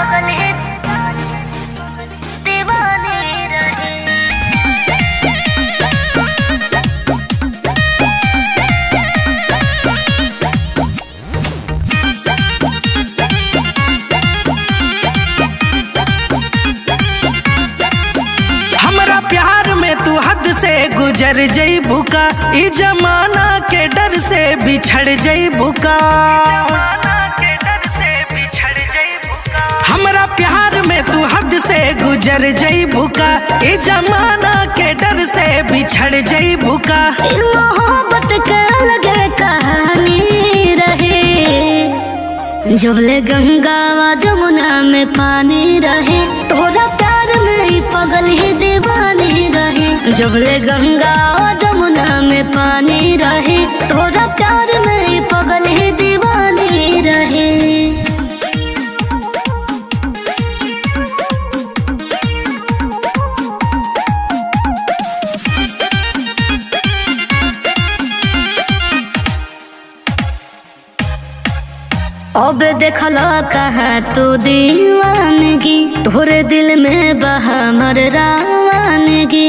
पगल है दीवाने रहे हमरा प्यार में तू हद से गुजर जईबू का ई जमाना के डर से बिछड़ जईबू का हमरा प्यार में तू हद से गुजर जईबू का ई जमाना के डर से बिछड़ जईबू का फिर मोहब्बत के अलग कहानी रहे जबले गंगा व जमुना में पानी रहे तोरा प्यार में ही पगल ही दीवानी रहे जबले गंगा व जमुना में पानी रहे तोरा प्यार में ही पगल ही दीवानी रहे अब देखला कहा तू दीवानगी तोरे दिल में बहा मर रावानगी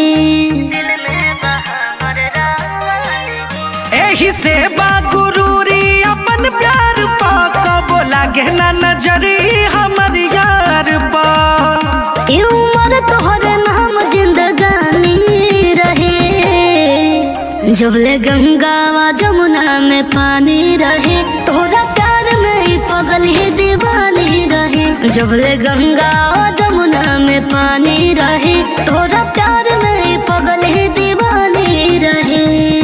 एही से बागुरूरी अपन प्यार पा कबो लागे ना नजरी हमर यार पा ई उम्र तोहरे नाम जिंदगानी रहे जबले गंगा व जमुना में पानी रहे तोरा प्यार में ही पगल ही दीवानी रहे जबले गंगा व जमुना में पानी रहे तोरा प्यार में ही पगल ही दीवानी रहे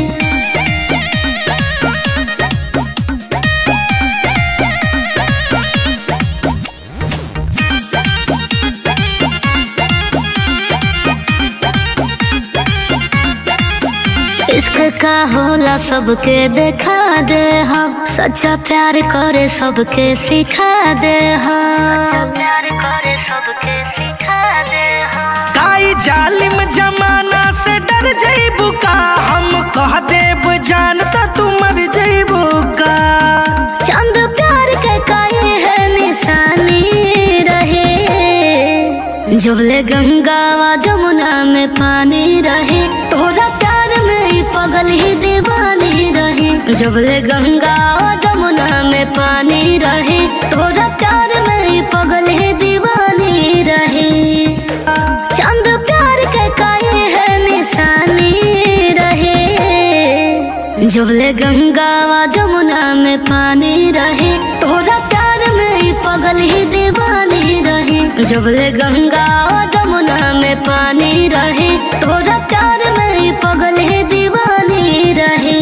इश्क का होला सबके देखा दे हम सच्चा प्यार करे सबके सिखा दे हम प्यार करे सबके सिखा दे हम काई जालिम जमाना से डर जईबू का हम कह देब जानता तू मर जईबू का चंद प्यार के काहे है निशानी रहे जबले गंगा व जमुना में पानी रहे तोरा प्यार में ही पगल ही दीवानी रहे जबले गंगा व जमुना में पानी रहे तोरा प्यार में ही पगल ही दीवानी रहे चंद प्यार के काहे है निशानी रहे जबले गंगा व जमुना में पानी रहे तोरा प्यार में ही पगल ही दीवानी रहे जबले गंगा व जमुना में पानी रहे तोरा प्यार में ही पगल ही दीवानी रहे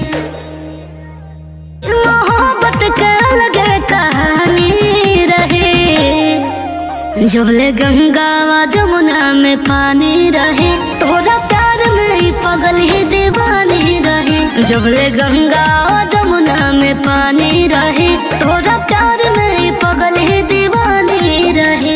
मोहब्बत के अलग कहानी रहे जबले गंगा व जमुना में पानी रहे तोरा प्यार में ही पगल ही दीवानी रहे जबले गंगा व जमुना में पानी रहे तोरा प्यार में ही पगल ही दीवानी रहे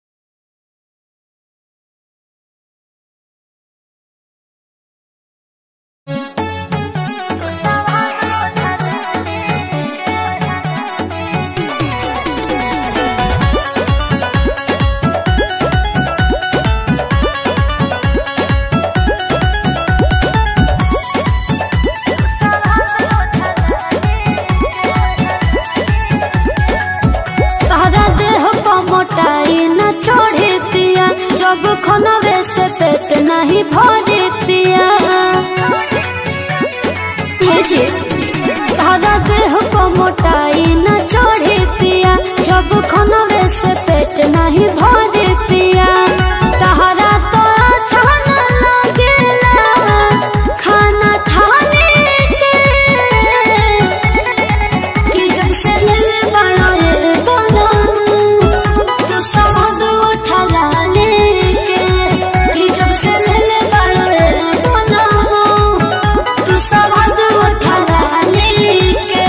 तहरा देह पर मोटाई न छोड़े पिया जब खनवे से पेट नहीं भरे पिया हे जी तहरा देह पर मोटाई न छोड़े पिया जब खनवे से पेट नहीं भरे पिया तहरा तो अच्छा न लगेला खाना थाली के कि जब से ले बड़ा ये बनम तो समझ उठा लेके कि जब से ले बड़ा ये बनम तो समझ उठा लेके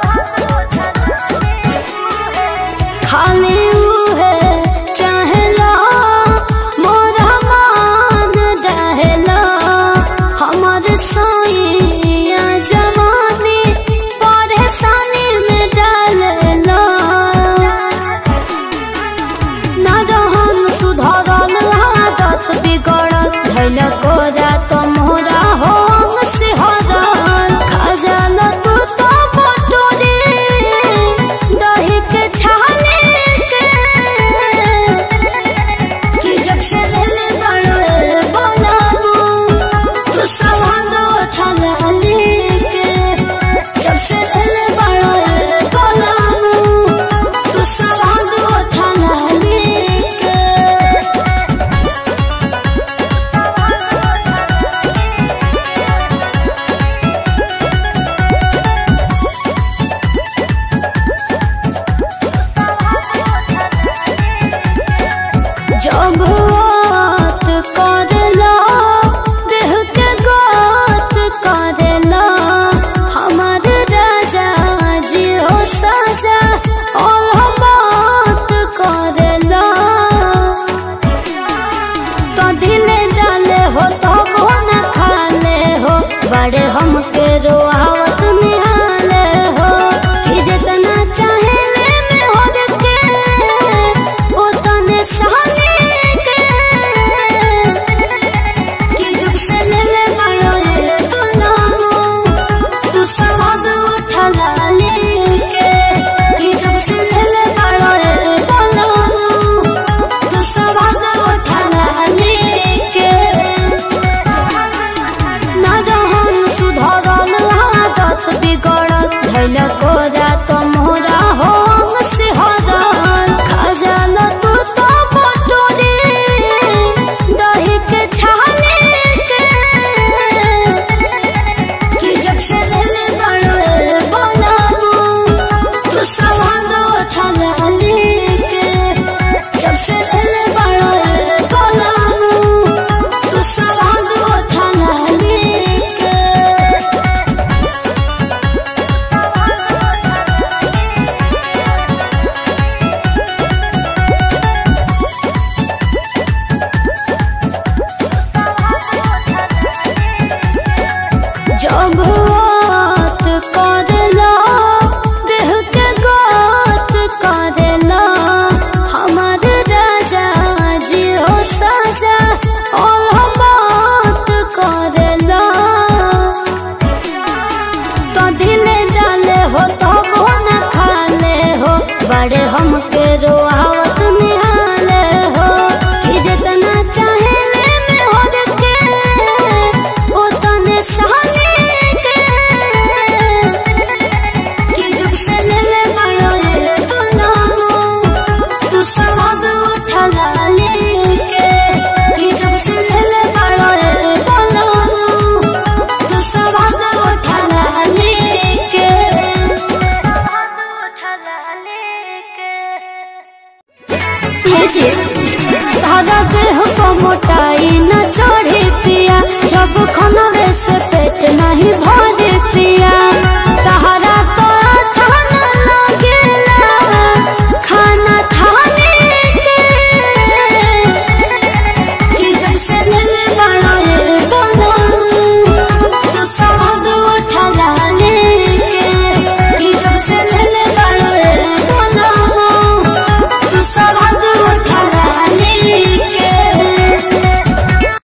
खाली है चाहे ला जब बात करेला देह के गात करेला हमार राजा जी हो साजा और हम बात करेला तो दिले डाले हो तो वो न खाले हो बड़े हमके रोआवत निहाले हो कि जितना चाहे ले में हो के उतने साले के कि जब से ले ले बड़ो ये बनामो तू सवाद उठला लेके कि जब से ले ले बड़ो ये बनामो तू सवाद उठला लेके ना रहन सुधरल आदत बिगड़त धैल कोरा तो मोरा हम से हरल खजल तू तो बटोरे दही के छाले के कि जब से ले बड़ो बनामू तू सवाद उठला लेके जब से ले बड़ो बनामू तू सवाद उठला लेके जब बात करेला देह के गात करेला हमार राजा जी हो साजा और हम बात करेला तो दिले डाले हो तो वो न खाले हो बड़े हमके रोआवत निहाले हो कि जितना चाहे ले में हो के उतने साले के कि जब से ले ले बड़ो ये बनामो तू सवाद उठला लेके कि जब से ले ले बड़ो ये बनामो तू सवाद उठला लेके धागा देह को मोटाई न चढ़े पिया जब खनवे से पेट नहीं भरे